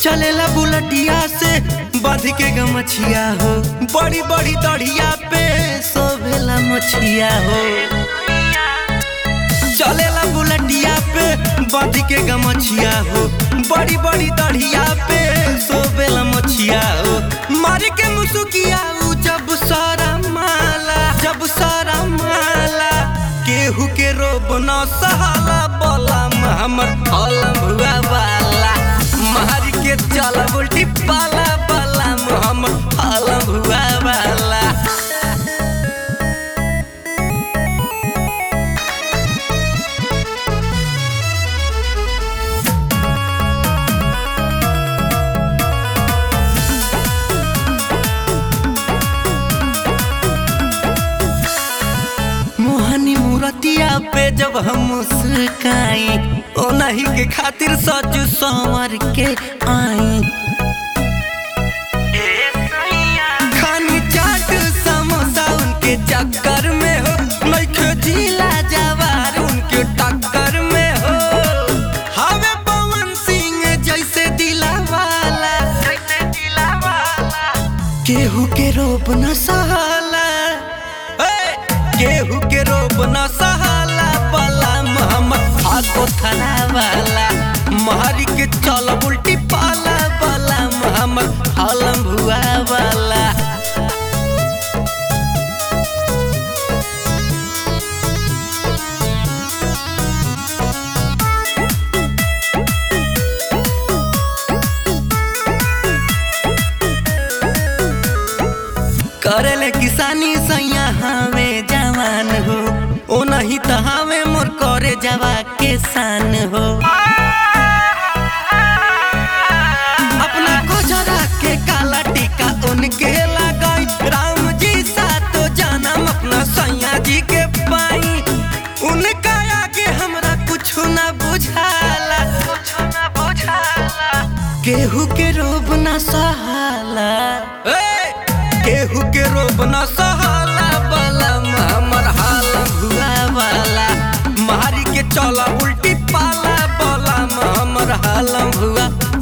चलेला बुलटिया से बांध के गमछिया हो बड़ी बड़ी दढ़िया पे सोभेला मछिया हो चलेला बुलटिया पे बांध के गमछिया हो बड़ी बड़ी दढ़िया पे सोभेला मछिया हो मार के मुसुकिया उ जब सारा माला जब सारा माला केहू के रोब न सहाला बोला हमर अलम हुआ वाला मार के चल उल्टी पाला पाला हमर अलम हुआ वाला मोहनी मूरतिया पे जब हम मुस्काई ओ नहीं के खातिर सच संवर के आई खानी चाट समोसा उनके चक्कर में हो नइखे जिला जवार उनके टक्कर में हो हवे पवन सिंह जैसे दिला वाला जैसे दिला वाला केहू के रोप न सहाला ए, केहू के रोप न सहाला बला मोहम्मद आगो थला वाला महरी के चल उल्टी पाला बला मोहम्मद हलम भुआ वाला करेले किसानी सैया हमें जवान हो ओ नहीं तो हमें मोर करे जवा के शान हो अपना कोजरा के काला टीका उनके लगाई राम जी सा तो जानम अपना सैया जी के पाई उनका आगे हमरा कुछ ना बुझाला कुछ ना बुझाला केहू के रोब ना सहाला ए! केहू के रोब न सहाला वाला हमर हाल हुआ वाला मारी के चला उल्टी पाला वाला हमर हाल हुआ